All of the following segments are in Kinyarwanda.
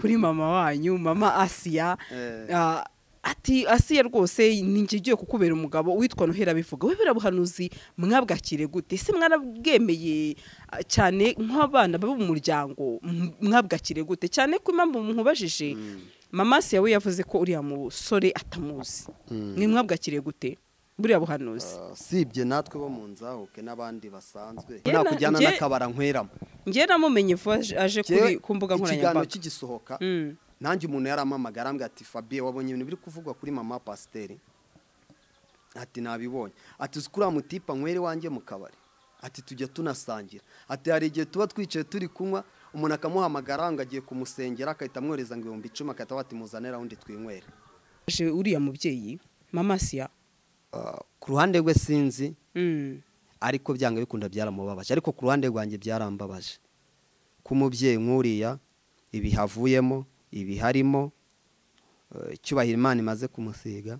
kuri mama wanyu mama asiya ah, ati asiya rwose ninjye ugiye kukubera umugabo witwa nohera bivuga we birabuhanuzi mwabwakire gute se mwarabwemeye ah, cyane nk'abana baba mu muryango m- mwabwakire gute cyane ko impamvu mubajije mama asiya we yavuze ko uriya musore atamuzi mwe mwabwakire gute buriya buhanuzi Ah, sibye natwe bo mu nzahuke n'abandi basanzwe Jye na- nakujyana jye- n'akabara nkweramo njye namumenye vuba aje- aje kuri Jyewe, ku mbuga ikiganiro nkoranyambaga kigisohoka Mm. nanjye umuntu yarampamagaye arambwira ati fabiye wabonye ibintu biri kuvugwa kuri mama pasiteri ati nabibonye ati uzi kuri mutipa nywere wanjye mu kabari ati tujya tunasangira ati hari igihe tuba twicaye turi kunywa umuntu akamuhamagara ngo agiye kumusengera agahita amwohereza ngo ibihumbi icumi agahita bati muzane rawundi twinywere aje uriya mubyeyi mama asiya Ah, ku ruhande rwe sinzi Mm. ariko byanga bikunda byaramubabaje ariko ku ruhande rwanjye byarambabaje k'umubyeyi nk'uriya ibihavuyemo ibiharimo icyubahiro imana imaze kumusiga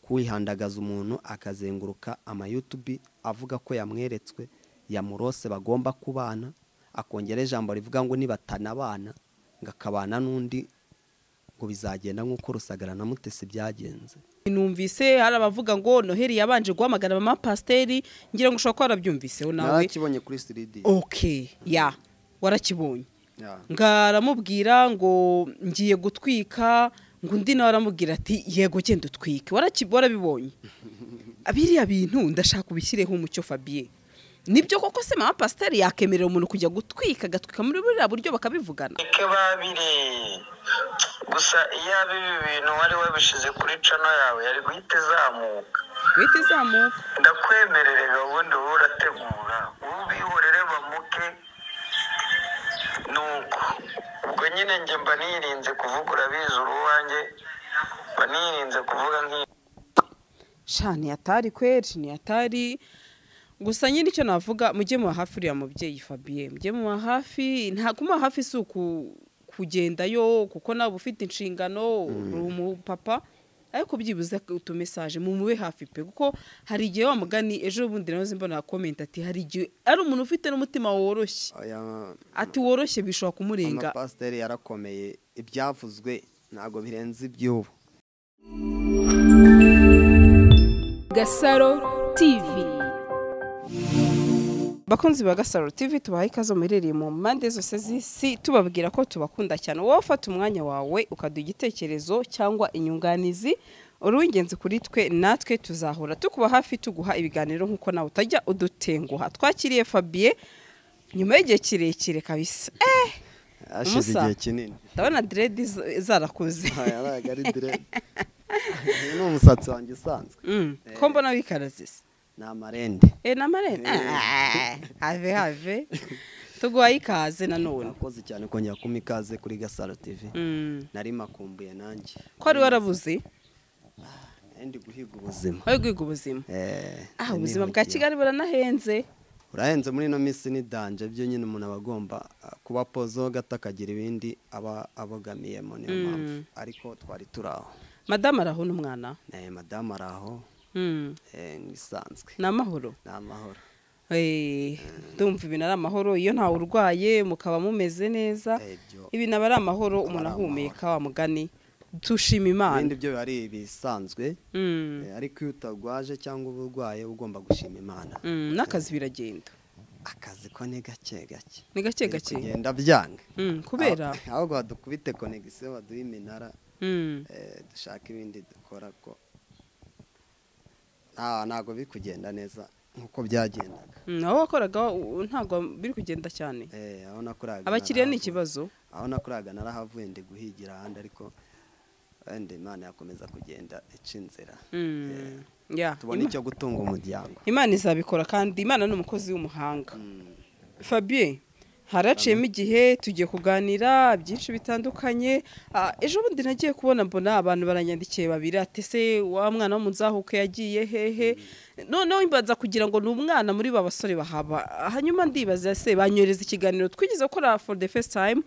kwihandagaza umuntu akazenguruka amayutubi avuga ko yamweretswe yamurose bagomba kubana akongera ijambo rivuga ngo nibatanabana ngo akabana n'undi ngo bizagenda nk'uko rusagara na mutesi byagenze numvise hari abavuga ngo noheli yabanje guhamagara mama pasiteri ngira ngo ushobora kuba warabyumviseho nawe narakibonye kuri siridi ok ya warakibonye ngaramubwira ngo ngiye gutwika ngo undi nawe aramubwira ati yego genda utwike Waraki- warabibonye biriya bintu ndashaka ubishyireho umucyo fabiye nibyo koko se mama pasiteri yakemerera umuntu kujya gutwika agatwika muri buriya buryo bakabivugana reka babiri gusa iyo aba ibi bintu wari wabishyize kuri cano yawe yari guhita izamuka guhita izamuka ndakwemerere gahunda uba urategura wowe ubihorere bamuke nuko ubwo nyine njye mba nirinze kuvuga urabizi uruwanjye mba nirinze kuvuga nk'iyo sha ntiyatari kweri ntiyatari gusa nyine icyo navuga mujye muba hafi uriya mubyeyi fabiye mujye muba hafi nta kumuba hafi si uku kugendayo kuko nawe uba ufite inshingano uri umupapa ariko byibuze utumesaje mumube hafi pe kuko hari igihe wa mugani ejo bundi nawe mbona komenti ati hari igihe ari umuntu ufite n'umutima woroshye Aya- ati woroshye bishobora kumurenga amapasiteri yarakomeye ibyavuzwe ntabwo birenze iby'ubu Gasaro TV bakunzi ba gasaro tv tubaha ikaze muherereye mu mpande zose z'isi tubabwira ko tubakunda cyane wowe ufata umwanya wawe ukaduha igitekerezo cyangwa inyunganizi uri uw'ingenzi kuri twe natwe tuzahora tukuba hafi tuguha ibiganiro nk'uko nawe utajya udutenguha twakiriye fabiye nyuma y'igihe kirekire kabisa eh hashize Musa. igihe kinini ndabona diredi zarakuze Aya, ntago ari direde Uyu ni umusatsi wanjye usanzwe Mm, ko mbona wikarazisa ni amarende eh n'amarene Ah, have have tuguhaye ikaze nanone nakoze cyane kongera kumpa ikaze kuri gasaro tv Mm. nari makumbuye nanjye ko wari warabuze ndi guhiga ubuzima wari guhiga ubuzima Eh, Ah, ni ubuzima bwa nihutiye. Kigali buranahenze. urahenze muri ino minsi ni danje byo nyine umuntu aba agomba ah, kuba pozo gato akagira ibindi aba abogamiyemo niyo mpamvu ariko twari turi aho Madame arahona umwana. Eh, madamu ari aho Mm. eh, ngisanzwe Ni amahoro. ni amahoro Eh, ndumva ibintu ari amahoro iyo ntawe urwaye mukaba mumeze neza. Eh, byo. Ibintu aba ari amahoro umuntu ari amahoro. ahumeka wa mugani. Dushima Imana. ibindi byo biba ari ibisanzwe Mm. Eh, ariko iyo utagwaje cyangwa uba urwaye uba ugomba gushima imana Mm, n'akazi biragenda. akazi ko ni gake gake Ni gake Biri gake. kugenda byanga Mm, kubera. Aho- ahubwo badukubite konegisiyo baduhe iminara Mm. eh, dushake ibindi dukora ko Ah, ntabwo biri kugenda neza nk'uko byagendaga Mm, aho wakoraga u- ntabwo biri kugenda cyane. Eh, aho nakoraga Abakiriya ni narahavuye. ikibazo. aho nakoraga narahavuye ndi guhigira ahandi ariko wenda imana yakomeza kugenda ica inzira Mm. Yeah. tubona icyo gutunga umuryango Imana izabikora kandi Imana ni umukozi w'umuhanga. Fabien haraciyemo igihe tugiye kuganira byinshi bitandukanye Ah, ejo bundi nagiye kubona mbona abantu baranyandikiye babiri ati se wa mwana wo mu nzahuko yagiye hehe noneho imbaza kugira ngo ni umwana muri ba basore bahaba hanyuma ndibaza se banyohereza ikiganiro twigeze gukora for the first time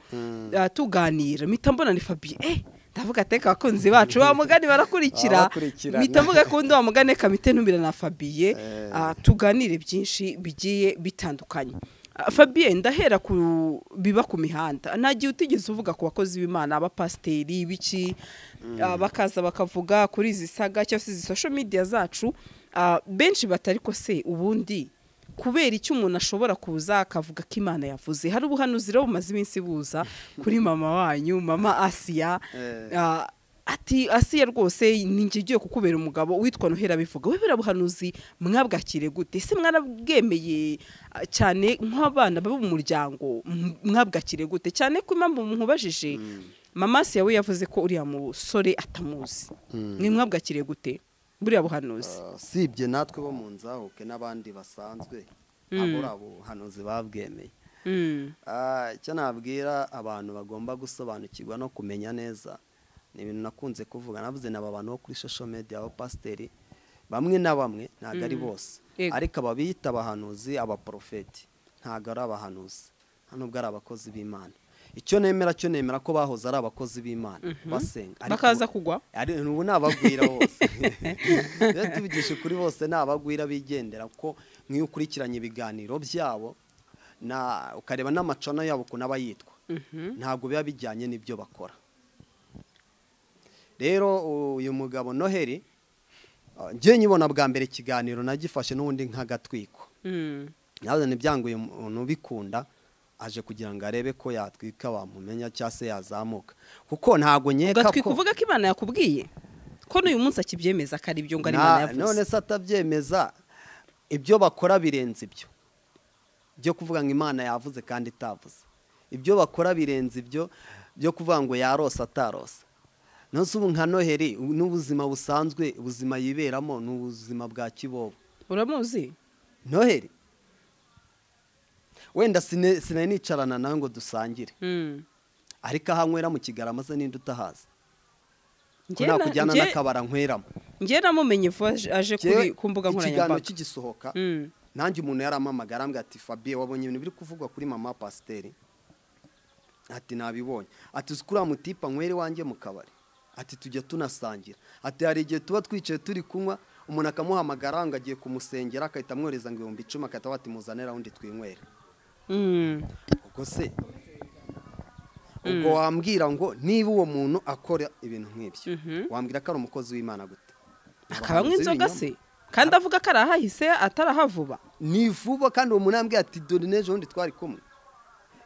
ah, tuganira mpita mbona ni Fabien eh ndavuga ateka abakunzi bacu wa mugani barakurikira Barakurikirana. mpita mvuga kundi wa mugani kamite ntumira na Fabien Eh. Ah, tuganire byinshi bigiye bitandukanye Ah, Fabien ndahera ku biba ku mihanda nta gihe utigeze uvuga ku bakozi b'imana abapasiteri biki ah, bakaza bakavuga kuri izi saga cyangwa se izi social media zacu ah, benshi batari ko se ubundi kubera icyo umuntu ashobora kuza akavuga ko imana yavuze hari ubuhanuzi rero bumaze iminsi buza kuri mama wanyu mama asiya Eh. Ah, ati asiya rwose ninjye ugiye kukubera umugabo witwa nohera bivuga we birabuhanuzi mwabwakire gute se mwarabwemeye ah, cyane nk'abana baba mu muryango m- mwabwakire gute cyane ko impamvu mubajije mama asiya we yavuze ko uriya musore atamuzi mwe mwabwakire gute buriya buhanuzi Ah, sibye natwe bo mu nzahuke n'abandi basanzwe abo ari abuhanuzi babwemeye Mm. Ah, icyo nabwira abantu bagomba gusobanukirwa no kumenya neza ni ibintu nakunze kuvuga navuze n'aba bantu bo kuri social media abo pasiteri bamwe na bamwe ntabwo ari bose Yego. ariko ababiyita abahanuzi abaporofeti ntabwo ari abahanuzi nta nubwo ari abakozi b'imana icyo nemera cyo nemera ko bahoze ari abakozi b'imana basenga ariko bakaza ubu- kugwa ari ubu ni abagwira bose rero tubigishe kuri bose ni abagwira bigendera kuko nk'iyo ukurikiranye ibiganiro byabo na ukareba n'amacana yabo ukuntu aba yitwa ntabwo biba bijyanye n'ibyo bakora rero uyu mugabo noheli ah, njye nyibona bwa mbere ikiganiro nagifashe n'ubundi nk'agatwiko Mm. nawe ntibyanguye umuntu ubikunda aje kugira ngo arebe ko yatwika wamumenya cyangwa se yazamuka kuko ntabwo nkeka ugatwika ko uvuga ko imana yakubwiye ko n'uyu munsi akibyemeza ko ari ibyo ngo ari Na- imana none yavuze se atabyemeza ibyo bakora birenze ibyo byo kuvuga ngo imana yavuze kandi itavuze ibyo bakora birenze ibyo byo kuvuga ngo yarose atarose nonese ubu nka noheli ubu n'ubuzima busanzwe ubuzima yiberamo ni ubuzima bwa kibobo uramuzi noheli wenda sine- sinari nicarana nawe ngo dusangire Mm. ariko aho anywera mu kigarama se ninde utahazi ko Njye na- nakujyana njye- n'akabara nkweramo njye namumenye vuba aje- aje kuri Njyewe ku mbuga ikiganiro nkoranyambaga kigisohoka Mm. nanjye umuntu yarampamagara arambwira ati fabien wabonye ibintu biri kuvugwa kuri mama pasiteri ati nabibonye ati uzi kuriya mutipa nywere iwanjye mu kabari ati tujya tunasangira ati hari igihe tuba twicaye turi kunywa umuntu akamuhamagara ngo agiye kumusengera agahita amwohereza ngo ibihumbi icumi agahita bati muzanira undi twinywere Mm. ubwo se ubwo wambwira ngo niba uwo muntu akora ibintu nk'ibyo wambwira ko ari umukozi w'imana gute akabanywa Abahanzi inzoga b'ibinyoma. se kandi avuga ko arahahise atarahavuba ni vuba kandi uwo muntu yambwiye ati dore n'ejo bundi twari kumwe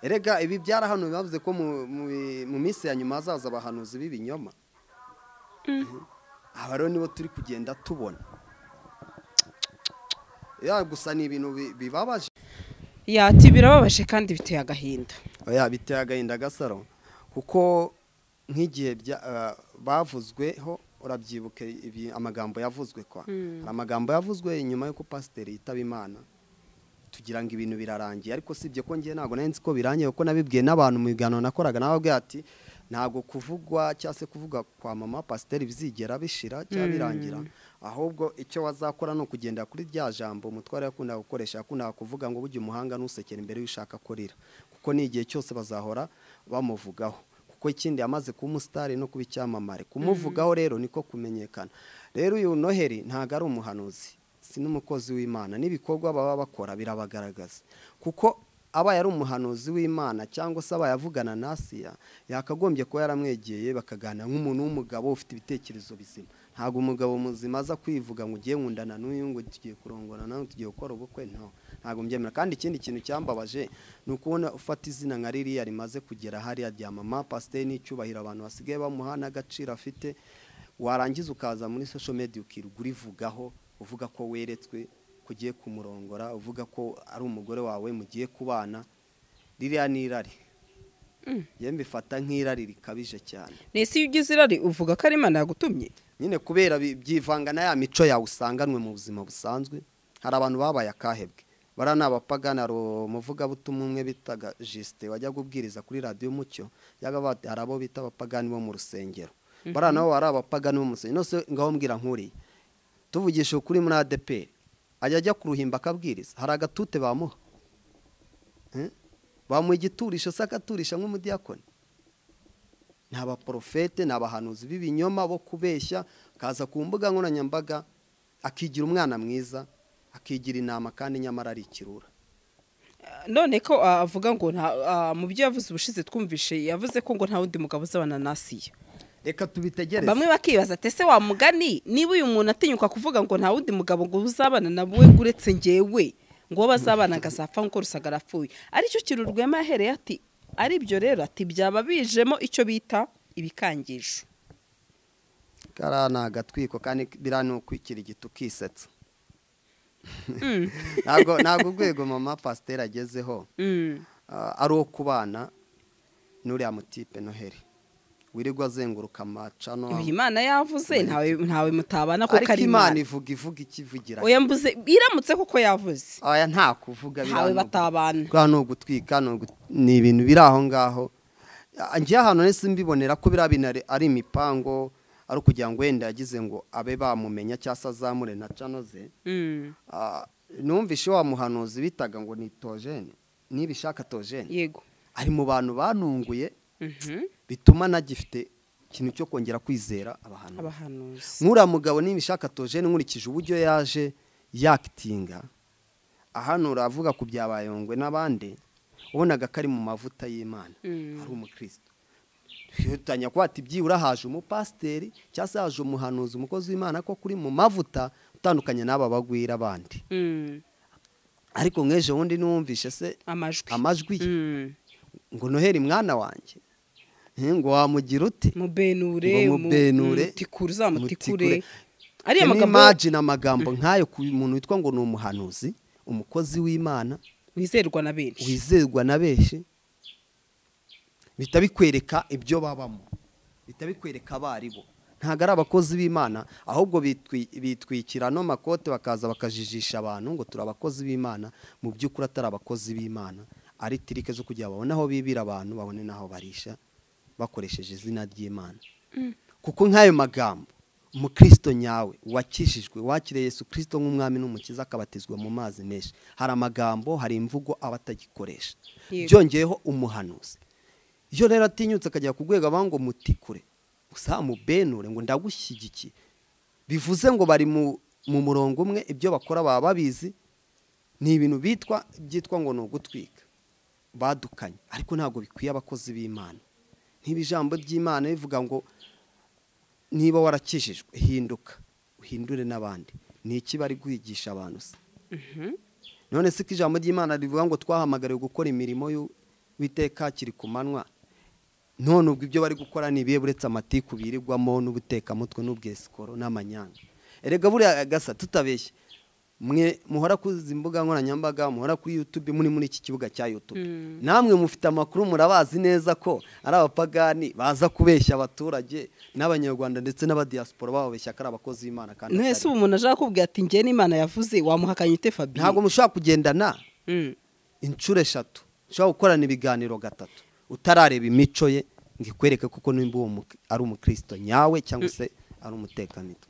erega ibi byarahano bavuze ko mu- mu mu minsi ya nyuma hazaza abahanuzi b'ibinyoma aba rero nibo turi kugenda tubona ya gusa ni ibintu bi- bibabaje yati birababaje kandi biteye agahinda oya biteye agahinda gasaro kuko nk'igihe bya- eh, bavuzweho urabyibuka ibi- amagambo yavuzwe kwa hari amagambo yavuzwe nyuma y'uko pasiteri yitaba imana tugira ngo ibintu birarangiye ariko sibye ko ngiye ntabwo nari nzi ko birangiye kuko nabibwiye n'abantu mu biganiro nakoraga nababwiye ati ntabwo kuvugwa cyangwa se kuvuga kwa mama pasiteri bizigera bishira cyangwa birangira ahubwo icyo wazakora ni ukugendera kuri rya jambo umutware yakundaga gukoresha yakundaga kuvuga ngo burya umuhanga ntusekere imbere y'ushaka kurira kuko ni igihe cyose bazahora bamuvugaho kuko ikindi yamaze kuba umusitari no kuba icyamamare kumuvugaho rero niko kumenyekana rero uyu noheli ntabwo ari umuhanuzi si n'umukozi w'imana n'ibikorwa baba bakora birabagaragaza kuko aba yari umuhanuzi w'imana cyangwa se aba yavugana na asiya yakagombye kuba yaramwegeye bakaganira nk'umuntu w'umugabo ufite ibitekerezo bizima ntabwo umugabo muzima aza kwivuga ngo ugiye nkundana n'uyu ngo tugiye kurongora nawe tugiye gukora ubukwe no ntabwo mbyemera kandi ikindi kintu cyambabaje ni ukubona ufata izina nka ririya rimaze kugera hariya rya mama pasiteri n'icyubahiro abantu basigaye bamuha n'agaciro afite warangiza ukaza muri social media ukirirwa urivugaho uvuga ko weretswe ko ugiye kumurongora uvuga ko ari umugore wawe mugiye kubana ririya ni irari yewe mbifata nk'irari rikabije cyane nese iyo ugize irari uvuga ko ari imana yagutumye nyine kubera bi- byivanga na ya mico yawe usanganwe mu buzima busanzwe hari abantu babaye akahebwe bariya ni abapagani hari umuvugabutumwa umwe bitaga jisite wajyaga ubwiriza kuri radiyo umucyo yaba bati- hari abo bita abapagani bo mu rusengero bariya nabo bari abapagani bo mu rusengero nose ngaho mbwira nkuriye tuvugisha ukuri muri adeperi ajya ajya ku ruhimbi akabwiriza hari agatute bamuha Eh? bamuha igiturisho se akaturisha nk'umudiyakoni ni abaporofete ni abahanuzi b'ibinyoma bo kubeshya akaza ku mbuga nkoranyambaga akigira umwana mwiza akigira inama kandi nyamara ari ikirura none ko ah, avuga ngo nta- ah, mu byo yavuze ubushize twumvishe yavuze ko ngo nta wundi mugabo uzabana nasiyo reka tubitegereze bamwe bakibaza ati ese wa mugani niba uyu muntu atinyuka kuvuga ngo nta wundi mugabo ngo uzabana na we ngo uretse ngewe ngo uwo bazabanaga azapfa nkuko rusagara apfuye aricyo kintu rwema yahereye ati aribyo rero ati byaba bijemo icyo bita ibikangisho kariya ni agatwiko kandi biriya ni ukwikira igiti ukisetsa ntabwo ntabwo urwego mama pasiteri agezeho Mm. ah, ari uwo kubana n'uriya mutipe noheli wirirwa azenguruka amacano uyu imana yavuze ntawe ntawe mutabana kuko ariko ari imana imana ivuga ivuga ikivugira oya mbuze iramutse kuko yavuze aya nta kuvuga ntawe biranubwa. batabana bwa ni ugutwika ni ugu- ni ibintu biri aho ngaho Ah, ngewe ahantu nese mbibonera ko biriya bintu ari- ari imipango ari ukugira ngo wenda yagize ngo abe bamumenya cyangwa se azamure na cano ze Mm. Ah, numvishe wa muhanuzi bitaga ngo ni tojene nibishaka tojene yego ari mu bantu banunguye Mhm. bituma nagifite ikintu cyo kongera kwizera abahantu abahanuzi nk'uriya mugabo nibishaka tojene nkurikije uburyo yaje yakitinga hano uravuga ku bya bayongwe n'abandi wabonaga ko ari mu mavuta y'imana Mm. ari umukristo twihutanya kuba ati byibura haje umupasiteri cyangwa se haje umuhanuzi umukozi w'imana ko kuri mu mavuta utandukanye n'aba bagwira abandi Mm. ariko nk'ejo bundi n'uwumvishe se amajwi amajwi ye Mm. ngo noheri mwana wanjye Eh, ngo wamugira ute mubenure mu- Ngo mubenure, mutikure uzamutikure mutikure. ariya magambo imagine amagambo nk'ayo ku muntu witwa ngo ni umuhanuzi umukozi w'imana wizerwa na benshi wizerwa na benshi bihita bikwereka ibyo babamo bihita bikwereka abo ari bo ntabwo ari abakozi b'imana ahubwo bitwi- bitwikira ano makote bakaza bakajijisha abantu ngo turi abakozi b'imana mu by'ukuri atari abakozi b'imana ari tirike zo kugira babone aho bibira abantu babone n'aho barisha bakoresheje izina ry'imana kuko nk'ayo magambo umukristo nyawe wakishijwe wakiriye yesu kirisito nk'umwami n'umukiza akabatizwa mu mazi menshi hari amagambo hari imvugo aba atagikoresha Yego. byongeyeho umuhanuzi iyo rero atinyutse akajya ku rwego abanga ngo mutikure gusa mubenure ngo ndagushyigikiye bivuze ngo bari mu mu murongo umwe ibyo bakora baba babizi ni ibintu bitwa byitwa ngo ni ugutwika badukanye ariko ntabwo bikwiye abakozi b'imana niba ijambo ry'imana rivuga ngo niba warakijijwe hinduka uhindure n'abandi ni iki bari guhigisha abantu se none se ko ijambo ry'imana rivuga ngo twahamagariwe gukora imirimo y'u- w'iteka kiri ku manywa none ubwo ibyo bari gukora ni ibihe buretse amatiku birirwamo n'ubutekamutwe n'ubwesikoro n'amanyanga erega buriya gasa tutabeshye mwe muhora ku imbuga nkoranyambaga muhora kuri yutube muri muri iki kibuga cya yutube namwe mufite amakuru murabazi neza ko ari abapagani baza kubeshya abaturage n'abanyarwanda ndetse n'abadiyasipora bababeshya ko ari abakozi b'imana kandi mwese atari. ubu umuntu ashaka kubwira ati njye n'imana yavuze wamuhakanye ute fabiye ntabwo mushobora kugendana Mm. inshuro eshatu ushobora gukorana ibiganiro gatatu utarareba imico ye ngo ikwereke kuko nimba uwo mu- ari umukristo nyawe cyangwa se ari umutekamito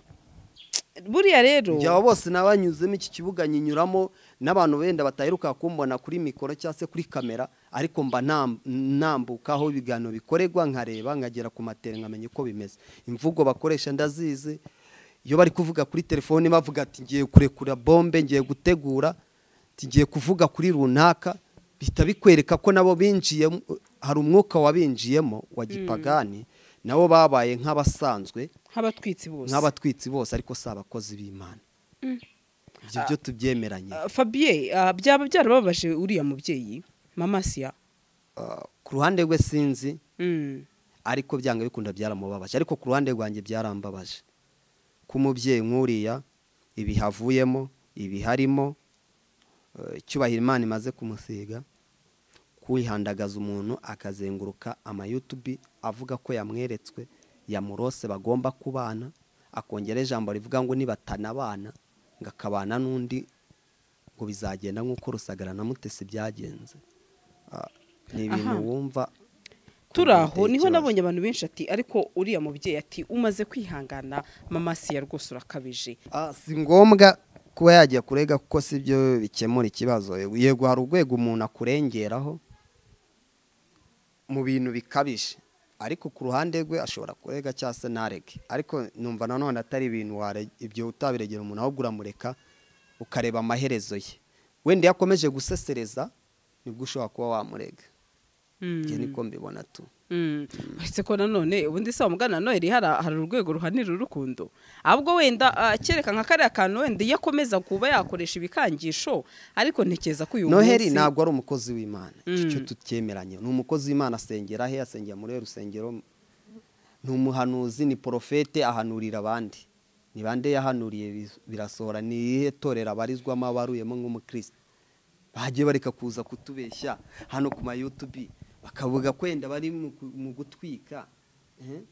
buriya rero byaba bose nabanyuzemo iki kibuga nyinyuramo n'abantu wenda bataheruka kumbona kuri mikoro cyangwa se kuri kamera ariko mba nam- nambuka aho ibiganiro bikorerwa nkareba nkagera ku materi nkamenya uko bimeze imvugo bakoresha ndazizi iyo bari kuvuga kuri telefone bavuga ati ngiye kurekura bombe ngiye gutegura ati ngiye kuvuga kuri runaka bihita bikwereka ko nabo binjiyemo hari umwuka wabinjiyemo wa gipagani nabo babaye nk'abasanzwe nk'abatwitsi bose nk'abatwitsi bose ariko si abakozi b'imana ibyo byo tubyemeranye Ah, fabiye ah, byaba byarababaje uriya mubyeyi mama siya Ah, ku ruhande rwe sinzi Mm. ariko byanga bikunda byaramubabaje ariko ku ruhande rwanjye byarambabaje ko umubyeyi nk'uriya ibihavuyemo ibiharimo icyubahiro imana imaze kumusiga kwihandagaza umuntu akazenguruka amayutubi avuga ko yamweretswe yamurose bagomba kubana akongera ijambo rivuga ngo nibatanabana ngo akabana n'undi ngo bizagenda nk'uko rusagara na mutesi byagenze Ah, ni ibintu Aha. wumva turi biteye aho niho ikibazo. nabonye abantu benshi ati ariko uriya mubyeyi ati umaze kwihangana mama siya rwose urakabije Ah, si ngombwa kuba yajya kurega kuko si byo bikemura ikibazo yego hari urwego umuntu akurengeraho mu bintu bikabije ariko ku ruhande rwe ashobora kurega cyangwa se ntarege ariko numva nanone atari ibintu ware- ibyo utabiregera umuntu ahubwo uramureka ukareba amaherezo ye wenda iyo akomeje gusesereza nibwo ushobora kuba wamurega njye niko mbibona tu uretse ko nanone ubundi se wamugana nanone rero hari hari urwego ruhanira urukundo ahubwo wenda ah, kereka nka kariya kantu wenda iyo akomeza kuba yakoresha ibikangisho ariko ntekereza ko uyu noheri munsi- ntabwo ari umukozi w'imana Mm. icyo tutyemeranye ni umukozi w'imana asengera he asengera muri rusengero ni umuhanuzi ni porofete ahanurira abandi ni bande yahanuriye bis- birasohora ni irihe torero abarizwamo abaruyemo nk'umukristo bagiye bareka kuza kutubeshya hano ku mayutubi bakavuga ko wenda bari mu ku- mu gutwika eh?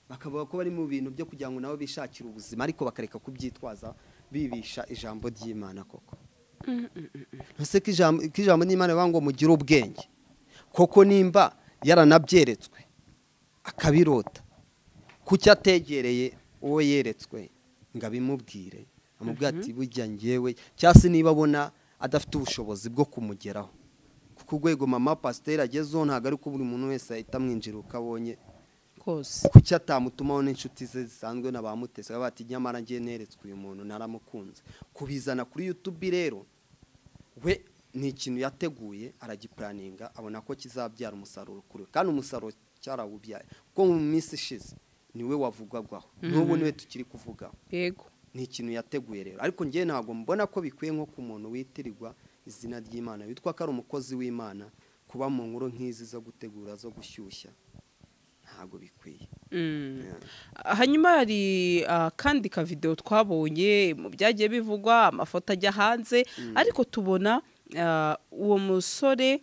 bakavuga ko bari mu bintu byo kugira ngo nabo bishakire ubuzima ariko bakareka kubyitwaza bibisha ijambo ry'imana koko ese ko ijambo ko ijambo n'imana bivuga ngo mugire ubwenge koko nimba yaranabyeretswe akabirota kuki ategereye uwo yeretswe ngo abimubwire amubwira ati burya ngewe cyangwa se niba abona adafite ubushobozi bwo kumugeraho kuko urwego mama pasiteri agezeho ntabwo ari ko buri muntu wese ahita amwinjira uko abonye kose kuki atamutumaho n'inshuti ze zisanzwe na ba mutesi baba bati nyamara ngiye neretswe uyu muntu naramukunze kubizana kuri yutubi rero we ni ikintu yateguye aragipuraninga abona ko kizabyara umusaruro kuri we kandi umusaruro cyarawubyaye kuko mu minsi ishize niwe wavugwagaho n'ubu niwe tukiri kuvugaho yego ni ikintu yateguye rero ariko ngewe ntabwo mbona ko bikwiye nko ku muntu witirirwa izina ry'imana witwa ko ari umukozi w'imana kuba mu nkuru nk'izi zo gutegura zo gushyushya ntabwo bikwiye Mm. Yeah. hanyuma hari kandi kavidewo twabonye mu byagiye bivugwa amafoto ajya hanze ariko tubona ah, uwo musore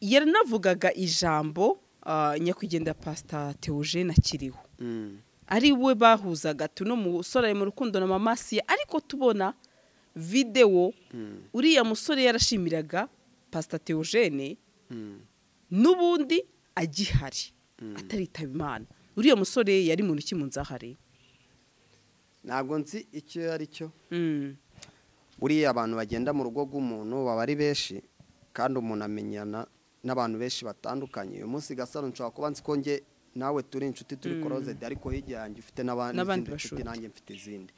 yaranavugaga ijambo ah, nyakwigendera pasita teogene akiriho Mm. ari we bahuzaga tuno musore ari mu rukundo na mama siya ariko tubona videwo uriya musore yarashimiraga pasita teogene Mm. n'ubundi agihari ataritaba imana uriya musore yari muntu ki mu nzahare ntabwo nzi icyo ari cyo Mm. buriya abantu bagenda mu rugo rw'umuntu baba ari benshi kandi umuntu amenyana n'abantu benshi batandukanye uyu munsi gasaro nshobora kuba nzi ko nge nawe turi inshuti turi korozedi ariko hirya yanjye ufite n'abandi N'abandi izindi nshuti bashuti. nanjye mfite izindi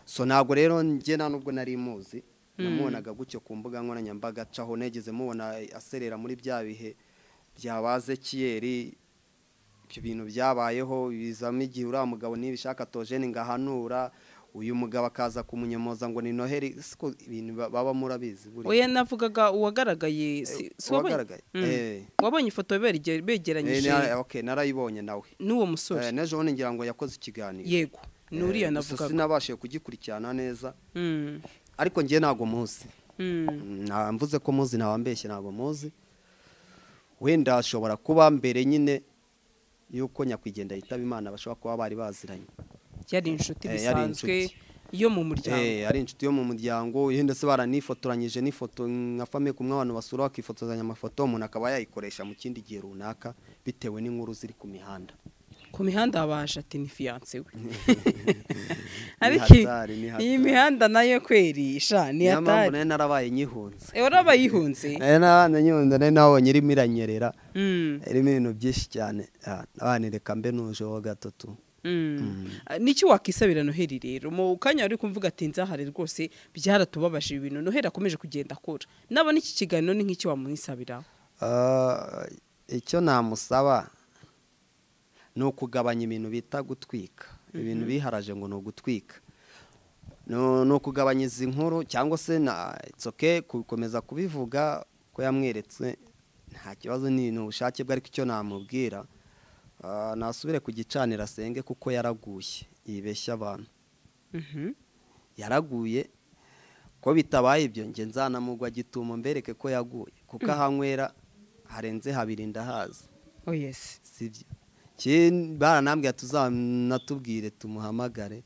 so ntabwo rero nge nta nubwo nari muzi namubonaga gutyo ku mbuga nkoranyambaga acaho negeze mubona aserera muri bya bihe byabaze kiyeri ibyo bintu byabayeho bizamo igihe uriya mugabo ntibishaka tojeni ngo ahanura uyu mugabo akaza kumunyomoza ngo ni noheri siko ibintu ba- baba murabizi we yanavugaga uwagaragaye si- si wabonye? uwagaragaye, Mm. eh. wabonye ifoto berege- Eh, begeranyije na- okay, narayibonye nawe n'uwo Eh, musore n'ejo bundi ngira ngo yakoze ikiganiro yego ni uriya Eh, gusa navugaga sinabashije kugikurikirana neza Mm. ariko ngewe ntabwo muzi Mm. Nta- mvuze ko muzi ntawambeshye ntabwo muzi wenda ashobora kuba mbere nyine y'uko nyakwigendera yitaba imana bashobora kuba bari baziranye yari inshuti Eh, yari bisanzwe inshuti. yo mu muryango Eh, ari inshuti yo mu muryango yenda se baranifotoranyije n'ifoto nka famiye kumwe abantu basura bakifotozanya amafoto umuntu akaba yayikoresha mu kindi gihe runaka bitewe n'inkuru ziri ku mihanda ku mihanda habaje ati ni fiyanse we hatari, ni hatari. iyi mihanda nayo kweri sha ni niyo mpamvu hatari nari narabaye nyihunze Eh, warabaye yihunze nari narabaye nyihunze nari nabonye irimo iranyerera Mm. irimo ibintu byinshi cyane Ah, abana reka mbe nuje ho gatatu n'iki wakisabira noheli rero mu kanya wari kumvuga ati nzahare rwose byaratubabaje ibintu noheli akomeje kugenda akora nabona iki kiganiro ni nk'iki wamuhisabira Ah, icyo namusaba ni ukugabanya ibintu bita gutwika ibintu biharaje ngo ni ugutwika No- ni ukugabanya izi nkuru cyangwa se na itsoke gukomeza kubivuga ko yamweretse nta kibazo ni ni ubushake bwe ariko icyo namubwira ah, nasubire ku gicaniro asenge kuko yaraguye yibeshya abantu yaraguye ko bitabaye ibyo nge nzanamugwa gitumo mbereke ko yaguye kuko ahanywera harenze habiri ndahazi oh yes sibyo Ki- baranambwira tuzanatubwire tumuhamagare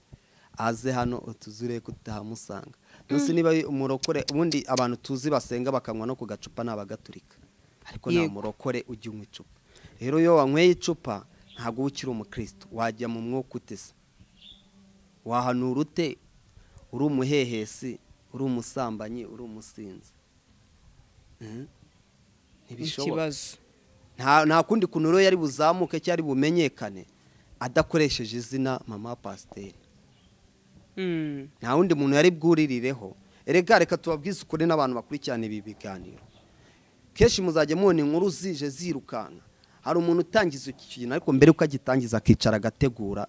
aze hano utuzure kutahamusanga nose niba umurokore ubundi abantu tuzi basenga bakanywa no ku gacupa nabagaturika ariko nta Yego. murokore ujya unywa icupa rero iyo wanyweye icupa ntabwo uba ukiri umukristo wajya mu mwuka utese wahanura ute uri umuhehesi uri umusambanyi uri umusinzi Mhm. Ntibishoboka ikibazo nta nta kundi kuntu rero yari buzamuke cyari bumenyekane adakoresheje izina mama pasiteri Mm. nta wundi muntu yari bwuririreho erega reka tubabwize ukuri n'abantu bakurikirana ibi biganiro kenshi muzajya mubona inkuru zije zirukanka hari umuntu utangiza ikintu ariko mbere yuko agitangiza akicara agategura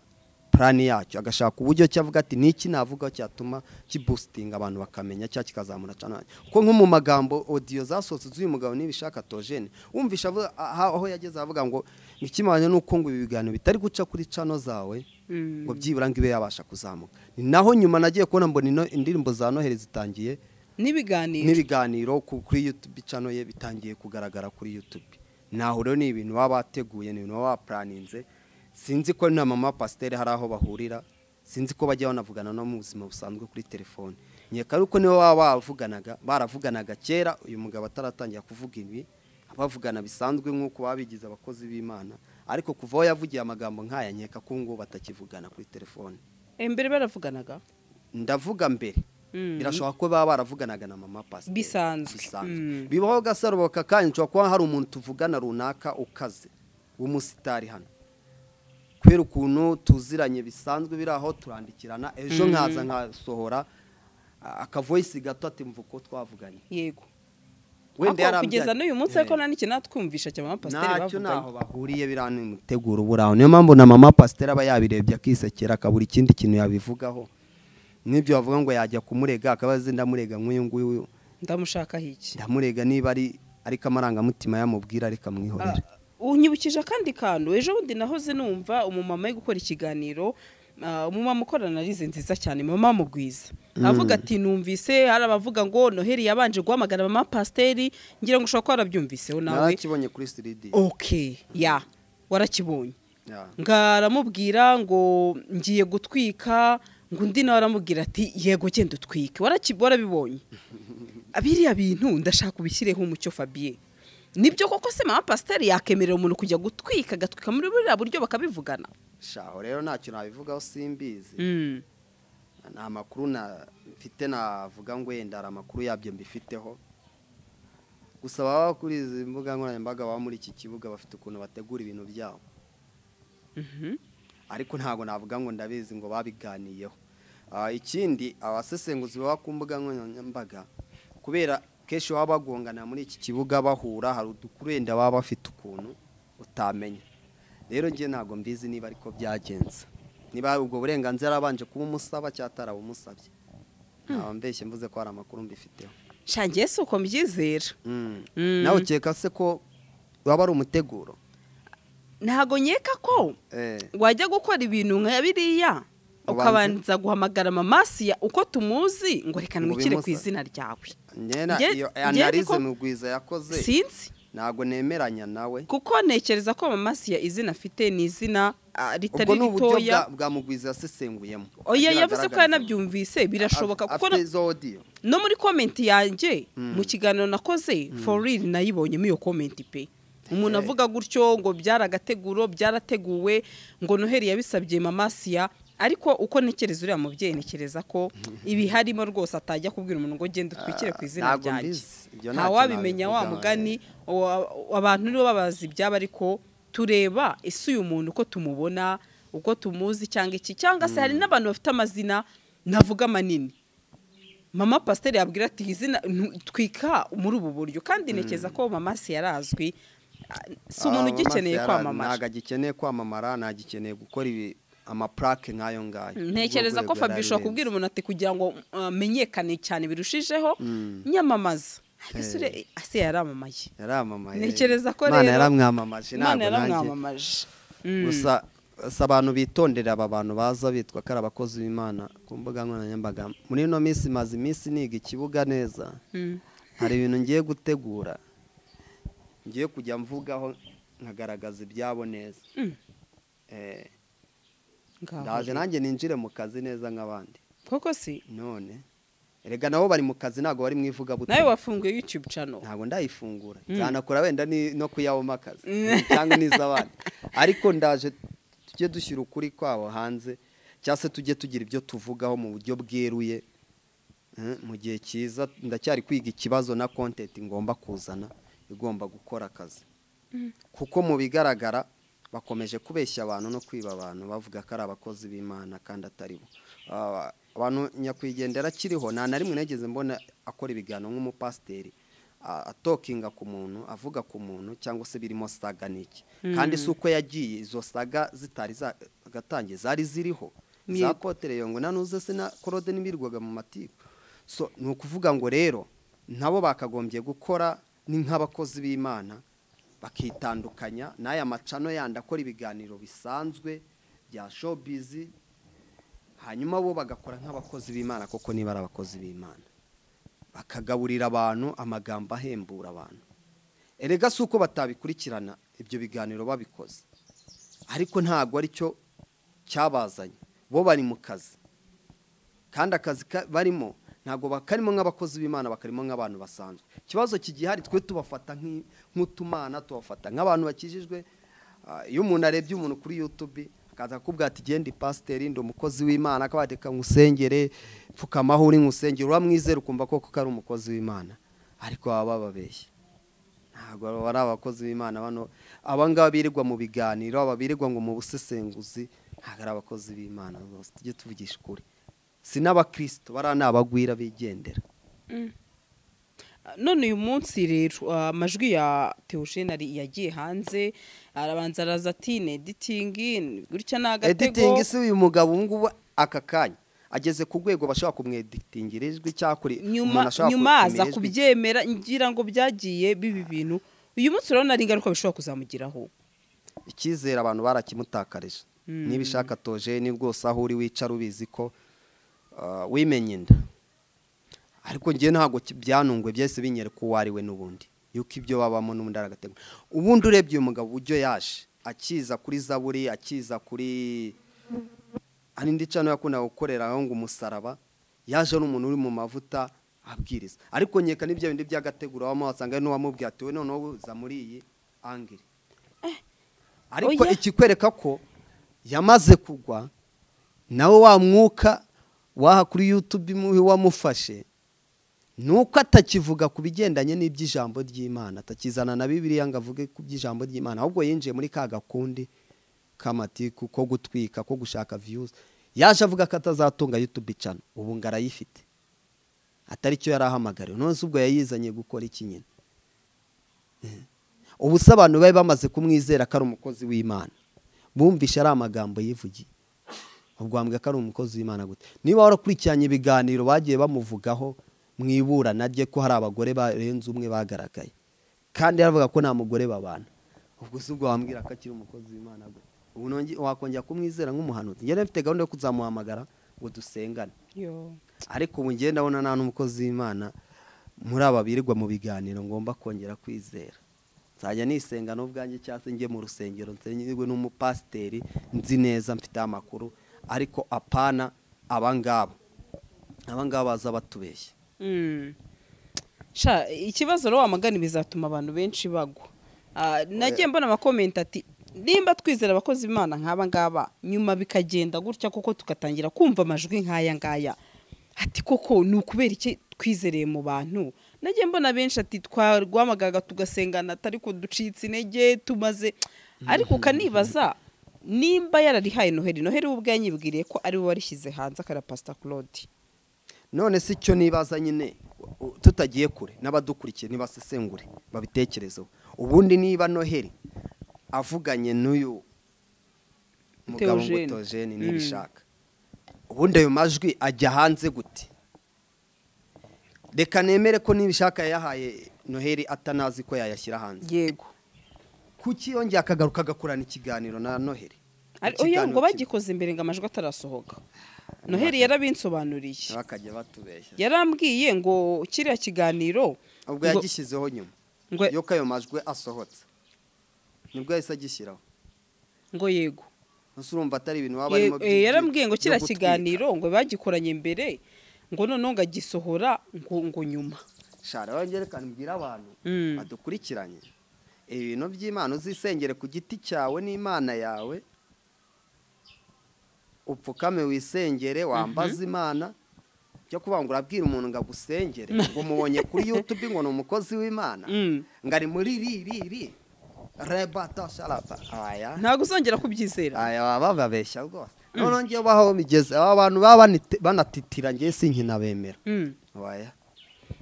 purani yacyo agashaka uburyo ki avuga ati niki navuga cyatuma kibusitinga abantu bakamenya cyangwa kikazamura cyane kuko nko mu magambo odiyo zasohotse z'uyu mugabo nibishaka tojene wumvisha avuga- aha- aho yageze avuga ngo ikimanye nuko ngo ibi biganiro bitari guca kuri cano zawe ngo byibura ngo ibe yabasha kuzamuka ni naho nyuma nagiye kubona mbona ino- indirimbo za noheli zitangiye n'ibiganiro n'ibiganiro ku- kuri YouTube channel ye bitangiye kugaragara kuri YouTube naho rero ni ibintu baba bateguye ni ibintu baba baplaninze sinzi ko na mama pasiteri hari aho bahurira sinzi ko bajya banavugana no mu buzima busanzwe kuri telefone nyeka ariko nibo baba bavuganaga baravuganaga kera uyu mugabo ataratangira kuvuga ibi bavugana bisanzwe nk'uko baba bigize abakozi b'imana ariko kuva aho yavugiye amagambo nk'aya nkeka ko ngo batakivugana kuri telefone Eh, mbere baravuganaga ndavuga mbere Mm. birashoboka ko baba baravuganaga na mama pasiteri Bisanzwe. Mm. bibaho gasaruboka kandi nshobora kuba hari umuntu tuvugana runaka ukaze w'umusitari hano kubera ukuntu tuziranye bisanzwe biri aho turandikirana ejo nkaza nkasohora a- akavoyisi gato ati mva uko twavuganye yego wenda Ariko kugeza yarambyariye. n'uyu munsi ariko Eh. nta n'ikintu natwumvisha cya mama pasiteri ntacyo bavuganye ntaho bahuriye biriya ni umuteguro ubura aho niyo mpamvu na mama pasiteri aba yabirebye akisekera akabura ikindi kintu yabivugaho n'ibyo bavuga ngo yajya kumurega akaba azi ndamurega nk'uyu nguyu ndamushakaho iki ndamurega niba ari ariko amarangamutima yamubwira ariko amwihorera unyibukije akandi kantu ejo bundi nahoze numva umumama ari gukora ikiganiro ah, umumama ukorana arize nziza cyane mama mugwiza avuga ati numvise hari abavuga ngo noheli yabanje guhamagara mama pasiteri ngira ngo ushobora kuba warabyumviseho nawe narakibonye kuri siridi ok ya warakibonye ngaramubwira ngo ngiye gutwika ngo undi nawe aramubwira ati yego genda utwike waraki- warabibonye biriya bintu ndashaka ubishyireho umucyo fabiye nibyo koko se mama pasiteri yakemerera umuntu kujya gutwika agatwika muri buriya buryo bakabivugana shaho rero ntacyo nabivugaho simbizi Mm, nta makuru na- mfite navuga ngo yenda hari amakuru yabyo mbifiteho gusa baba kuri izi mbuga nkoranyambaga baba muri iki kibuga bafite ukuntu bategura ibintu byabo mhm. ariko ntabwo navuga ngo ndabizi ngo babiganiyeho Ah, ikindi abasesenguzi baba ku mbuga nkoranyambaga kubera kenshi baba bagongana muri iki kibuga bahura hari udukuru wenda baba bafite ukuntu utamenya rero njye ntabwo mbizi niba ariko byagenze niba hari ubwo burenganzira abanje kuba umusaba cyangwa atarabumusabye ntabwo mbeshye mvuze ko hari amakuru mbifiteho sha njye si uko mbyizera Mm. Mm. nawe ukeka se ko waba ari umuteguro ntago nkeka ko Eh, wajya gukora ibintu nka biriya ukabanza guhamagara mamasiya uko tumuzi ngo reka Ngo nwishyire ku bimusabe. izina ryawe njye na- Njye- iyo njye analize niko- mugwiza yakoze sinzi ntabwo nemeranya nawe kuko ntekereza ko mamasiya izina afite ni izina ah, ubwo ritari ni uburyo bwa- ritoya bwa mugwiza yasesenguyemo oya yavuze ko yaranabyumvise birashoboka kuko no- afite izo odiyo no muri komenti yanjye mu kiganiro nakoze for real nayibonyemo iyo komenti pe umuntu Eh. avuga gutyo ngo byaragateguro byarateguwe ngo noheli yabisabye mamasiya ariko uko ntekereza uriya mubyeyi ntekereza ko ibi harimo rwose atajya kubwira umuntu ngo genda utwikire ku izina ntabwo ryanjye mbizi. Ibyo nta ntacyo wabimenya wa nabivugaho, mugani wa- abantu nibo babazi ibyabo ariko tureba ese uyu muntu uko tumubona uko tumuzi cyangwa iki cyangwa se hari n'abantu bafite amazina navuga manini mama pasiteri yabwira ati izina ntu- twika muri ubu buryo kandi ntekereza ko mama si yarazwi ah, si umuntu Ah, ugikeneye amaso yara- ntabwo kwamamaza agikeneye kwamamara ntagikeneye gukora ibi amaplake nk'ayo ngayo ntekereza Urwo ko fabio rwego ushobora yarabirenze. kubwira umuntu ati kugira ngo uh, amenyekane cyane birushijeho Mm. nyamamaza ariko ese Eh. ure- ase yaramamaye yaramamaye Ntekereza ko Imana rero- yaramwamamaje imana ntabwo nanjye yaramwamamaje Mm. gusa gusa abantu bitondera aba bantu baza bitwa ko ari abakozi b'imana ku mbuga nkoranyambaga muri ino minsi maze iminsi niga ikibuga neza Mm. hari ibintu ngiye gutegura ngiye kujya mvugaho nkagaragaza ibyabo neza Mm. Eh, Ngaho ndaje rero. nanjye ninjire mu kazi neza nk'abandi koko si none erega nabo bari mu kazi ntabwo bari mu ivugabutumwa nawe wafunguye youtube channel ntabwo ndayifungura Mm. byanakora wenda ni- no kuyabamo akazi cyangwa n'iz'abandi ariko ndaje tujye dushyira ukuri kwabo hanze cyangwa se tujye tugira ibyo tuvugaho mu buryo bweruye Mm, mu gihe cyiza ndacyari kwiga ikibazo na kontenti ngomba kuzana igomba gukora akazi kuko mu bigaragara bakomeje kubeshya abantu no kwiba abantu bavuga ko ari abakozi b'imana kandi atari bo Ah, abantu nyakwigendera akiriho nta na rimwe nageze mbona akora ibiganiro nk'umupasiteri a- atokinga ku muntu avuga ku muntu cyangwa se birimo saga n'iki kandi si uko yagiye izo saga zitari zagatangiye zari ziriho Ni- za kotere yongo nanuze sina korode n'imirwaga mu matiku so ni ukuvuga ngo rero nabo bakagombye gukora ni nk'abakozi b'imana bakitandukanya n'aya macano yandi akora ibiganiro bisanzwe bya showbiz hanyuma bo bagakora nk'abakozi b'imana koko niba ari abakozi b'imana bakagaburira abantu amagambo ahembura abantu erega si uko batabikurikirana ibyo biganiro babikoze ariko ntabwo ari cyo cyabazanye bo bari mu kazi kandi akazi ka- barimo ntabwo bakarimo nk'abakozi b'imana bakarimo nk'abantu basanzwe ikibazo kigihari twe tubafata nk'i- nk'utumana tubafata nk'abantu bakijijwe Ah, iyo umuntu arebye umuntu kuri yutube akaza akubwira ati genda ipasiteri ndi umukozi w'imana akaba yateka nkusengere pfukamaho uri nkusengere uramwizera ukumva koko ko ari umukozi w'imana ariko baba bababeshye ntabwo baba ari abakozi b'imana bano abangaba birirwa mu biganiro aba birirwa ngo mu busesenguzi ntabwo ari abakozi b'imana rwose tujye tuvugisha ukuri si n'abakristo bariya ni abagwira bigendera none uyu munsi rero ah, amajwi ya Theogene ari yagiye hanze arabanza araza ati ne editingi gutya ni agatego editingi si uyu mugabo ubu ngubu aka kanya ageze ku rwego bashobora kumweditingira ijwi cyangwa kuri nyuma nyuma aza kubyemera ngira ngo byagiye biba ibintu uyu munsi urabona ari ingaruka bishobora kuzamugiraho icyizere abantu barakimutakarije niba ishaka tojeni rwose aho uri wicara ubizi ko uh, wimenya inda ariko ngewe ntabwo ki- byanungwe byahise binyereka uwo ari we n'ubundi yuko ibyo babamo n'ubundi ari agatego ubundi urebye uyu mugabo uburyo yaje akiza kuri zaburi akiza kuri hari indi cano yakundaga gukorera aho ngo umusaraba yaje ari umuntu uri mu mavuta abwiriza ariko nkeka n'ibyo bindi by'agategura waba wasanga ari n'uwamubwiye ati we noneho uza muri iyi angiri ariko oya. ikikwereka ko yamaze kugwa nawe wa mwuka waha kuri yutube imubi wamufashe ni uko atakivuga ku bigendanye n'iby'ijambo ry'imana atakizana na bibiliya ngo avuge ku by'ijambo ry'imana ahubwo yinjiye muri ka gakundi k'amatiku ko gutwika ko gushaka viyuzi yaje avuga ko atazatunga yutube icana ubu ngo arayifite atari cyo yari ahamagariwe none se ubwo yayizanye gukora iki nyine ubu se abantu bari bamaze kumwizera ko ari umukozi w'imana bumvishe ari amagambo yivugiye ubwo wambwira ko ari umukozi w'imana gute niba warakurikiranye ibiganiro bagiye bamuvugaho mu iburana rye ko hari abagore barenze umwe bagaragaye kandi yaravuga ko nta mugore babana ubwo se ubwo wambwira ko akiri umukozi w'imana gute ubu nonge- wakongera kumwizera nk'umuhanuzi njyewe mfite gahunda yo kuzamuhamagara ngo dusengane Yo. ariko ubu ngenda ndabona nta n'umukozi w'imana muri aba birirwa mu biganiro ngomba kongera kwizera nzajya nisenga n'ubwanjye cyangwa se njye mu rusengero nsengerwe n'umupasiteri nzi neza mfite amakuru ariko apana abangaba abangaba baza batubeshya Mm. sha ikibazo rero wamagana bizatuma abantu benshi bagwa Ah, nagiye mbona amakomenti ati nimba twizera abakozi b'imana nk'aba ngaba nyuma bikagenda gutya kuko tugatangira kumva amajwi nk'aya ngaya ati koko ni ukubera iki twizereye mu bantu nagiye mbona benshi ati twarwamagaga tugasengana ariko ducitse intege tumaze ariko ukanibaza nimba yararihaye noheri noheri we ubwe yanyibwiriye ko ari we warishyize hanze akara pasita claude none si cyo nibaza nyine u- u- tutagiye kure n'abadukurikiye ntibasesengure babitekerezeho ubundi niba noheli avuganye n'uyu mugabo ngo Theogene. tojeni Mm. nibishaka ubundi ayo majwi ajya hanze gute reka nemere ko nibishaka yayahaye noheli atanazi ko yayashyira hanze yego kuki yongeye akagaruka agakorana ikiganiro na noheli Ari- Ikiganiro oya ngo kimwe. bagikoze imbere ngo amajwi atarasohoka noheli yarabinsobanuriye bakajya batubeshya yarambwiye ngo kiriya kiganiro ubwo ngo- yagishyizeho nyuma ngo- yuko ayo majwi asohotse nibwo yahise agishyiraho ngo yego ese urumva atari ibintu waba Ye- arimo eh, yarambwiye ngo kiriya kiganiro ngo bagikoranye imbere ngo noneho ngo agisohora ngo ngo nyuma shara wongerekana mbwira abantu Mm. badukurikiranye ibintu by'imana uzisengere ku giti cyawe n'imana yawe upfukame wisengere wambaze imana cyo kuvuga ngo urabwira umuntu ngo agusengere ngo mubonye kuri yutube ngo ni umukozi w'imana Mm. ngo ari muri ri ri ri rebata sharapa aya ntabwo uzongera kubyizera aya baba bababeshya rwose noneho ngewe baho bigeze aba bantu baba banite- banatitira ngewe sinkina bemera Mm. waya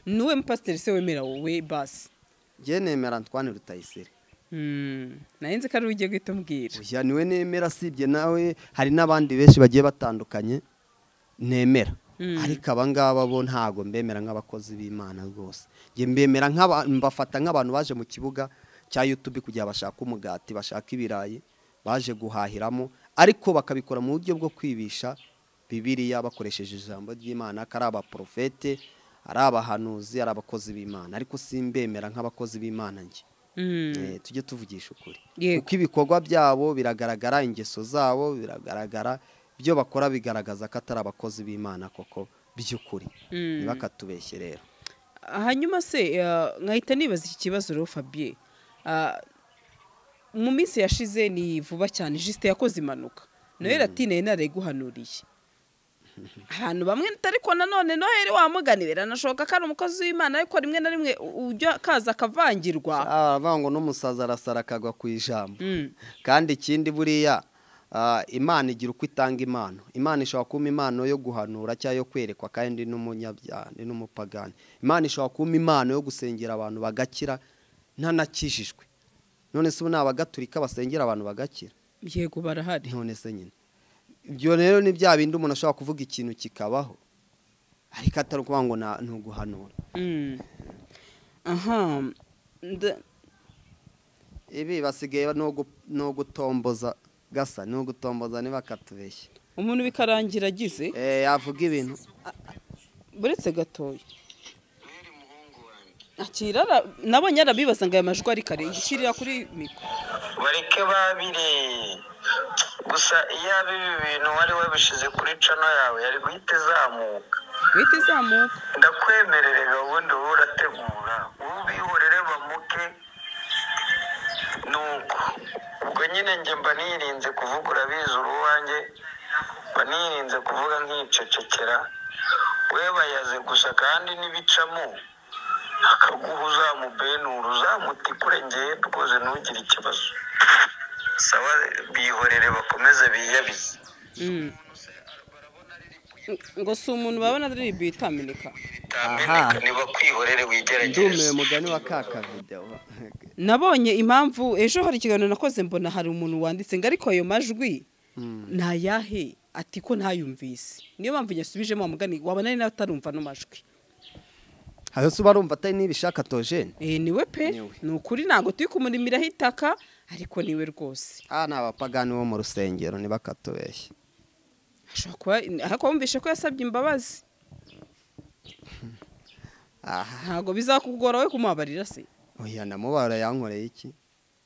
ni uwe mupasiteri se wemera wowe basi njye nemera Antoine Rutayisire Mm, nayo nzi ko ari we ugiye guhita umbwira uyu niwe nemera asibye nawe hari n'abandi benshi bagiye batandukanye nemera Mm. ariko aba ngaba bo ntabwo mbemera nk'abakozi b'imana rwose njye mbemera nk'aba- mbafata nk'abantu baje mu kibuga cya yutubi kugira bashaka umugati bashaka ibirayi baje guhahiramo ariko bakabikora mu buryo bwo kwibisha bibiriya bakoresheje ijambo ry'imana ko ari abaporofete ari abahanuzi ari abakozi b'imana ariko simbemera nk'abakozi b'imana njye Mm, Eh, tujye tuvugisha ukuri Yego. kuko ibikorwa byabo biragaragara ingeso zabo biragaragara ibyo bakora bigaragaza ko atari abakozi b'imana koko by'ukuri Mm. ntibakatubeshye rero hanyuma se eh, nkahita nibaza iki kibazo rero fabien Ah, mu minsi yashize ni vuba cyane jisite yakoze impanuka noheli ati nayo narayiguhanuriye ahantu bamwe ariko nanone noheli wamuganiwe biranashoboka ko ari umukozi w'imana ariko rimwe na rimwe u- ujya kaza akavangirwa abavuga ngo n'umusaza arasara akagwa ku ijambo Mm, kandi ikindi buriya ah, imana igira uko itanga impano imana ishobora kumpa impano yo guhanura cyangwa yo kwerekwa kandi n'umunyabyaha ni n'umupagani imana ishobora kumpa impano yo gusengera abantu bagakira ntanakijijwe none se ubu ni abagatulika basengera abantu bagakira yego barahari none se nyine ibyo rero ni bya bindi umuntu ashobora kuvuga ikintu kikabaho ariko atari ukuvuga ngo na- ni uguhanura Mm. aha nda- ibi basigaye ni ugu- ni ugutomboza gasa ni ugutomboza ntibakatubeshye umuntu bikarangira agize Eh, yavuga ibintu buretse gatoya akirara nabonye arabibaza ngo aya majwi ari kare igicirira kuri mikoro bareke babire gusa iyo abibi bintu wari wabishyize kuri cano yawe yari guhita izamuka guhita izamuka ndakwemerere gahunda uba urategura wowe ubihorere bamuke nuko ubwo nyine njye mba nirinze kuvuga urabizi uruwanjye mba nirinze kuvuga nkicecekera we bayaze gusa kandi n'ibicamo akaguha uzamubenura uzamutikure ngewe rwose ntugire ikibazo saba bihorere bakomeze biyabize Mm. ngo si umuntu babona ari ribi itameneka bitameneka niba kwihorere wigerageze ndumiwe mugani wa ka kavidewo nabonye impamvu ejo hari ikiganiro nakoze mbona hari umuntu wanditse ngo ariko ayo majwi ntayahe ati ko ntayumvise niyo mpamvu yasubijemo wamugani wabona ari nawe atarumva ano majwi aho se uba arumva atari n'ibishaka tojene Eh, niwe pe Niwe. ni ukuri ntabwo turi kumurimiraho itaka ariko niwe rwose aha ni abapagani bo mu rusengero ntibakatubeshye ashobora kuba ariko wumvishe ko yasabye imbabazi aha ntabwo bizakugora we kumubabarira se oya namubara yankoreye iki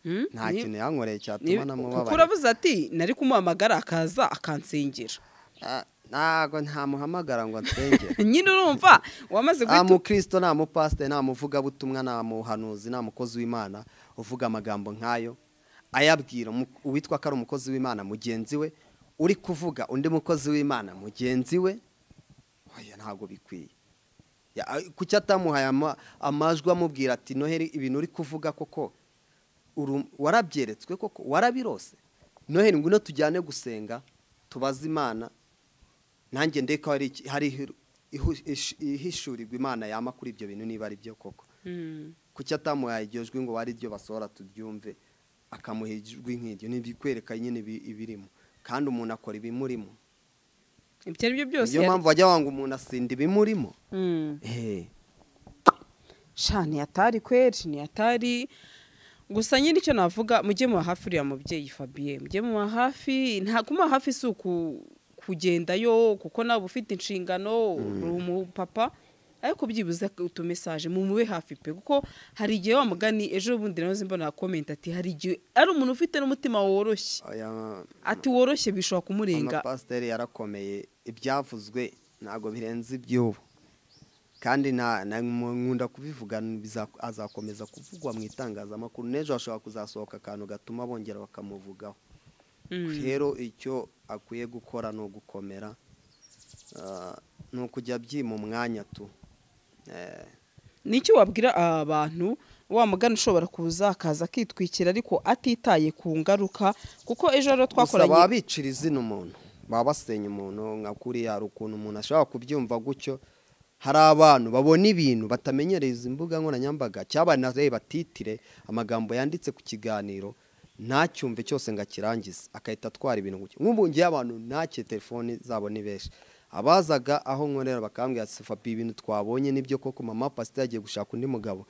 Hmm? nta Ni- kintu yankoreye ni- cyatuma kuko namubabarira uravuze ati nari kumuhamagara akaza akansengera Ah, ntabwo ntamuhamagara ngo nsengere nyine urumva wamaze nta guhita mukristo nta mupasiteri nta muvugabutumwa nta muhanuzi nta mukozi w'imana uvuga amagambo nk'ayo ayabwira umu- uwitwa ko ari umukozi w'imana mugenzi we uri kuvuga undi mukozi w'imana mugenzi we oya ntabwo bikwiye Ya, a- kuki atamuhaye ama- amajwi amubwira ati noheli ibintu uri kuvuga koko uru- warabyeretswe koko warabirose noheli ngwino tujyane gusenga tubaze imana nanjye ndeka hari iki- hari ihiru- ihu- ish- ihishurirwa imana yama kuri ibyo bintu niba ari byo koko Mm. kuki atamuhaye iryo jwi ngo ari ryo basohora turyumve akamuha ijwi nk'iryo ntibikwereka nyine ibi- ibirimo kandi umuntu akora ibimurimo ibyo ari byo byose niyo mpamvu bajya banga umuntu asinda ibimurimo Mm. Eh, sha ntiyatari kweri ntiyatari gusa nyine icyo navuga mujye muba hafi uriya mubyeyi fabien mujye muba hafi nta kumuba hafi si uku kugendayo kuko nawe uba ufite inshingano uri umupapa ariko byibuze utumesaje mumube hafi pe kuko hari igihe wa mugani ejo bundi nawe mbona komenti ati hari igihe ari umuntu ufite n'umutima woroshye aya- ati woroshye bishobora kumurenga amapasiteri yarakomeye ibyavuzwe ntabwo birenze iby'ubu kandi na- na- nkunda kubivuga biza- azakomeza kuvugwa mu itangazamakuru n'ejo hashobora kuzasohoka akantu gatuma bongera bakamuvugaho Mm. rero icyo akwiye gukora ni ugukomera ah, ni ukujya abyima umwanya tu Eh, n'icyo wabwira abantu wa mugani ushobora kuza akaza akitwikira ariko atitaye ku ngaruka kuko ejo rero gusa baba twakoranye bicira izina umuntu baba basenya umuntu nka kuriya hari ukuntu umuntu ashobora kubyumva gutyo hari abantu babona ibintu batamenyereye izi mbuga nkoranyambaga cyabanareba batitire amagambo yanditse ku kiganiro ntacyumve cyose ngo akirangize agahita atwara ibintu nk'ubu ngiye abantu ntacye telefoni zabo ni benshi abazaga aho nkorera bakambwira ati fabi ibintu twabonye nibyo koko mama pasiteri yagiye gushaka undi mugabo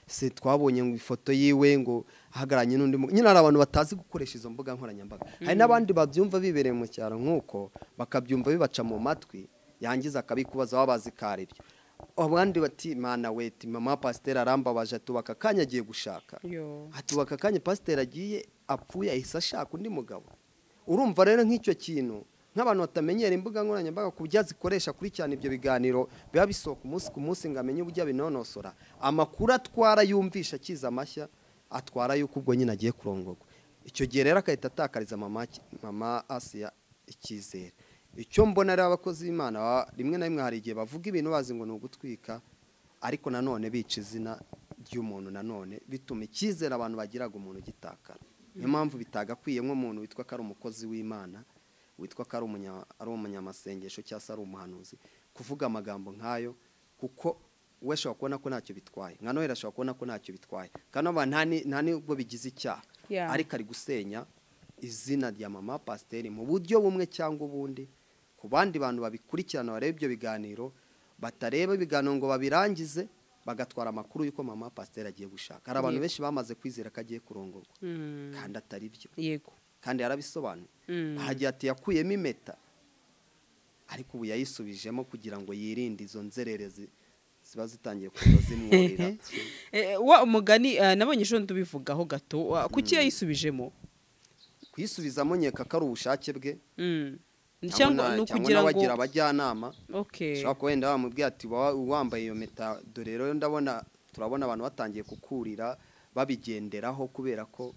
se twabonye ngo ifoto yiwe ngo ahagararanye n'undi mugabo nyine hari abantu batazi gukoresha izo mbuga nkoranyambaga hari n'abandi babyumva bibereye mu cyaro nk'uko bakabyumva bibaca mu matwi yangiza akabikubaza baba bazi ko ari byo abandi bati mana weti mama pasiteri arambabaje atubaka akanya agiye gushaka Yo. atubaka akanya pasiteri agiye apfuye ahise ashaka undi mugabo urumva rero nk'icyo kintu nk'abantu batamenyera imbuga nkoranyambaga ku buryo azikoresha akurikirana ibyo biganiro biba bisohoka umunsi ku munsi ngo amenye uburyo abinonosora amakuru atwara yumvisha akiza amashya atwara yuko ubwo nyine agiye kurongorwa icyo gihe rero agahita atakariza mama ki- mama asiya icyizere icyo mbona rero abakozi b'imana baba- rimwe na rimwe hari igihe bavuga ibintu bazi ngo ni ugutwika ariko nanone bica izina ry'umuntu nanone bituma icyizere abantu bagiraga umuntu gitakara niyo mpamvu bitagakwiye nk'umuntu witwa ko ari umukozi w'imana witwa ko ari umunya- ari umunyamasengesho cyangwa se ari umuhanuzi kuvuga amagambo nk'ayo kuko we ashobora kubona ko ntacyo bitwaye nka noheli ashobora kubona ko ntacyo bitwaye kandi aba nta ni- nta n'ubwo bigize icyaha Yeah. ariko ari gusenya izina rya mama pasiteri mu buryo bumwe cyangwa ubundi ku bandi bantu babikurikirana barebe ibyo biganiro batareba ibiganiro ngo babirangize bagatwara amakuru y'uko mama pasiteri agiye gushaka hari abantu Yego. benshi bamaze kwizera ko agiye kurongorwa Mm. kandi atari byo yego kandi yarabisobanuye Mm. ahagiye ati yakuyemo impeta ariko ubu yayisubijemo kugira ngo yirinde izo nzererezi ziba zitangiye kuza zimwurira Eh, wa umugani eh, nabonye ejo ndubivugaho gato wa- kuki yayisubijemo kuyisubizamo nkeka ko ari ubushake bwe Mm. na- cyangwa ni cyangwa ukugira n'abagira ngo abajyanama okay ushobora kuba wenda bamubwira ati "Wa- wambaye iyo meta dore rero ndabona turabona abantu batangiye kukurira babigenderaho kubera ko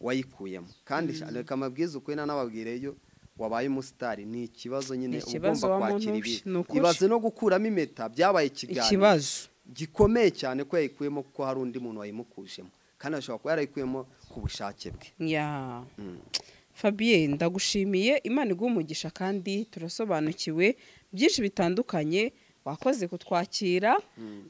wayikuyemo kandi reka amabwiriza ukuri n'ababwireyo wabaye umusitari ni ikibazo nyine Ni uba ikibazo ugomba wa muntu kwakira uci, ibi ni ukuri. ibaze no gukuramo impeta byabaye ikiganiro ikibazo gikomeye cyane ko yayikuyemo kuko hari undi muntu wayimukujemo kandi ashobora kuba yarayikuyemo ku bushake bwe ya Mm. Fabien ndagushimiye imana iguha umugisha kandi turasobanukiwe byinshi bitandukanye wakoze kutwakira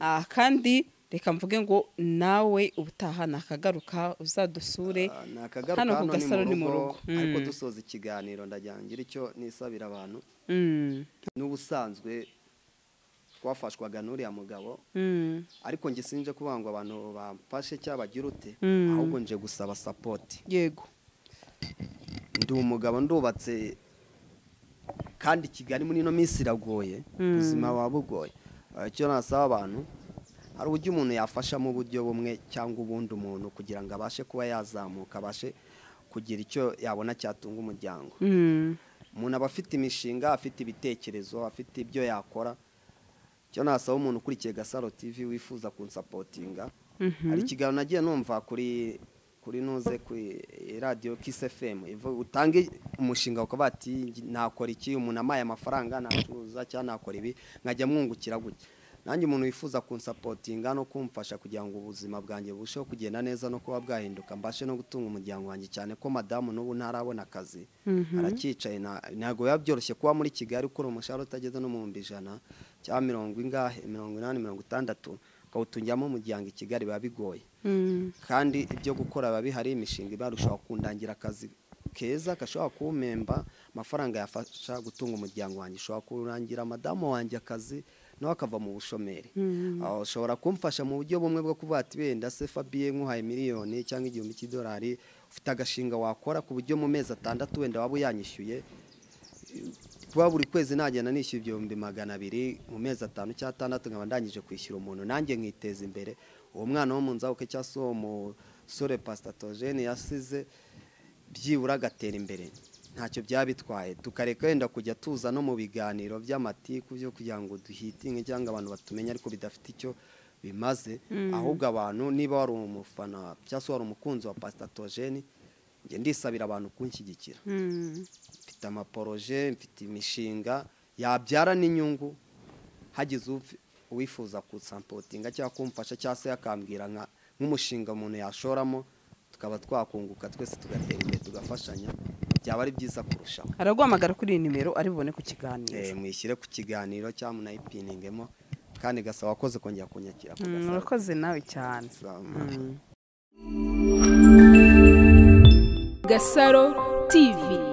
Ah, kandi reka mvuge ngo nawe ubutaha nakagaruka uzadusure Ah, ni akagaruka hano ku hano ni gasaro ni mu rugo ariko Mm. dusoza ikiganiro ndagira ngo ngire icyo nisabira abantu Mm. n'ubusanzwe twafashwaga n'uriya mugabo Mm. ariko nge sinje kuvuga ngo abantu bamfashe cyangwa bagire ute Mm. ahubwo nje gusaba sapoti yego ndi umugabo ndubatse kandi kigali muri ino minsi iragoye Mm. ubuzima buba bugoye Eh, icyo nasaba abantu hari uburyo umuntu yafasha mu buryo bumwe cyangwa ubundi umuntu kugira ngo abashe kuba yazamuka abashe kugira icyo yabona cyatunga umuryango Mm. umuntu aba afite imishinga afite ibitekerezo afite ibyo yakora icyo nasaba umuntu ukurikiye gasaro tv wifuza kunsapotinga Mhm. hari ikiganiro nagiye numva kuri kuri nuze kuri radiyo kisi efemu ivuga utange umushinga ukaba ati nakora iki umuntu amaye amafaranga nacuruza cyangwa nakora ibi nkajya mwungukira gutya nanjye umuntu wifuza kunsapotinga no kumfasha kugira ngo ubuzima bwanjye burusheho kugenda neza no kuba bwahinduka mbashe no gutunga umuryango wanjye cyane ko madamu n'ubu ntarabona akazi aracyicaye nta- ntabwo biba byoroshye kuba muri kigali ukora umushahara utageze no mu bihumbi ijana cyangwa mirongo ingahe mirongo inani mirongo itandatu ukawutungiramo umuryango i kigali biba bigoye Mm. kandi ibyo gukora biba bihari imishinga ibarushaho kundangira akazi keza gashobora kumpemba amafaranga yafasha gutunga umuryango wanjye ushobora kurangira madamu wanjye akazi nawe akava mu bushomeri Ah, ushobora kumfasha mu buryo bumwe bwo kuvuga ati wenda se fabiye nk'uhaye miliyoni cyangwa igihumbi cy'idolari ufite agashinga wakora ku buryo mu mezi atandatu wenda waba uyanyishyuye kuba buri kwezi nagenda nishyura ibihumbi magana abiri mu mezi atanu cyangwa atandatu nkaba ndangije kwishyura umuntu nanjye nkiteza imbere uwo mwana wo mu nzabuke cyangwa se uwo musore pasitatogene yasize byibura agatera imbere ntacyo byaba bitwaye tukareka wenda kujya tuza no mu biganiro by'amatiku byo kugira ngo duhitinge cyangwa abantu batumenye ariko bidafite icyo bimaze ahubwo abantu niba wari umufana cyangwa se wari umukunzi wa pasitatogene njye ndisabira abantu kunshyigikira Mm. mfite amaporoje mfite imishinga yabyara n'inyungu hagize upf- uwifuza kusampotinga cyangwa kumfasha cyangwa se yakambwira nka- nk'umushinga umuntu yashoramo tukaba twakunguka twese tugatera imbere tugafashanya byaba ari byiza kurushaho araguhamagara kuri iyi nimero ari bubone ku kiganiro Eh, muyishyire ku kiganiro cyangwa munayipiningemo kandi gasaba wakoze kongera kunyakira ku Mm, gasaba. urakoze nawe cyane Sama. Mm. Gasaro TV